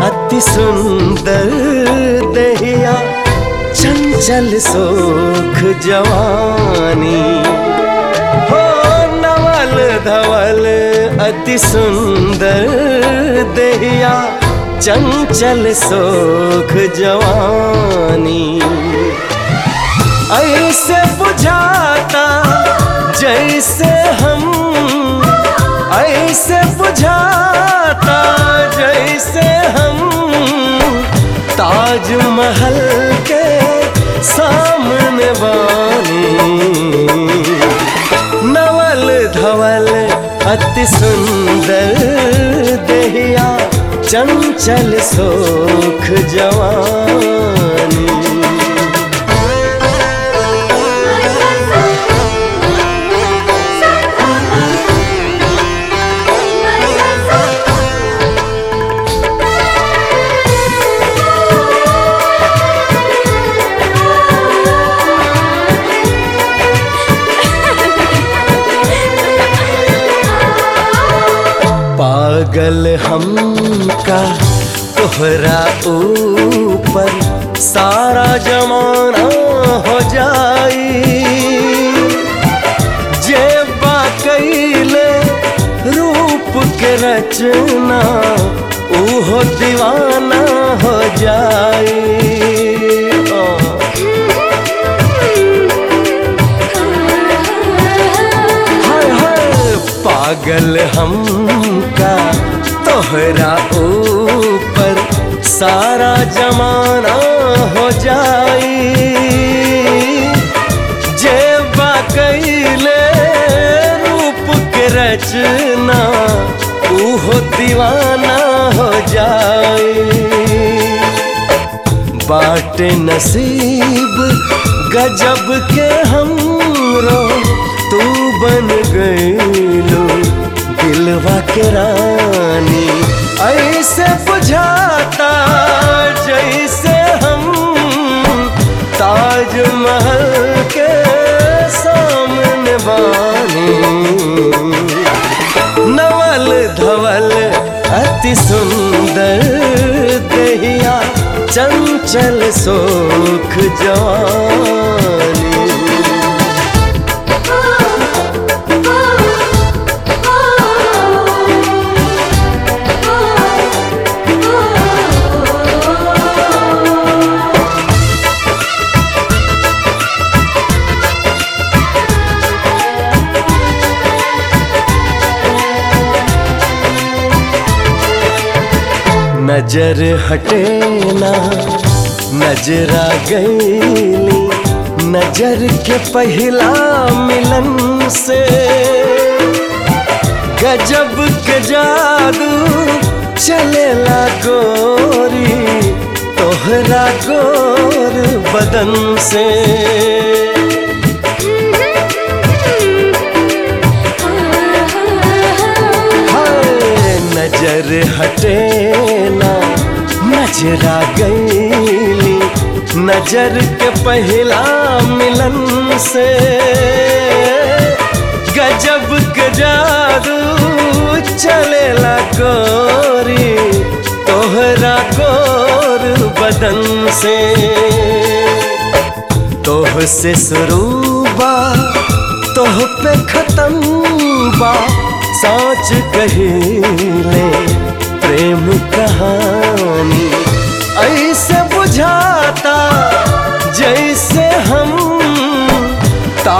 अति सुंदर दहिया चंचल सोख जवानी हो नवल धवल अति सुंदर दहिया चंचल सोख जवानी ऐसे बुझाता जैसे हम ऐसे बुझाता जैसे हम ताजमहल के सामने बानी नवल धवल अति सुंदर दहिया चंचल सोख जवानी पागल हमका तोहरा ऊपर सारा जमाना हो जाई जे बाकैले रूप के रचना ओहो दीवाना हो जाई ओ। हाय हाय पागल हमका तोहरा ऊपर सारा जमाना हो जाई जे बाकैले रूप के रचना ओहो दीवाना हो जाई बाटे नसीब गजब के हमरो तू बन गईलो दिलवा के रानी ऐसे बुझाता जैसे हम ताजमहल के सामने बानी नवल धवल अति सुंदर दहिया चंचल सोख जवानी नजर हटे ना नजरा गईली नजर के पहला मिलन से गजब के जादू चलेला गोरी तोहरा गोर बदन से हाय नजर हटे ना नजरा गईली नजर के पहला मिलन से गजब के जादू चलेला गोरी तोहरा गोर बदन से तोह से शुरू बा तोह पे खत्म बा सोच कहिले प्रेम कहानी ऐसे बुझाता जैसे हम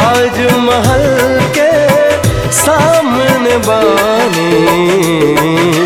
ताजमहल के सामने बानी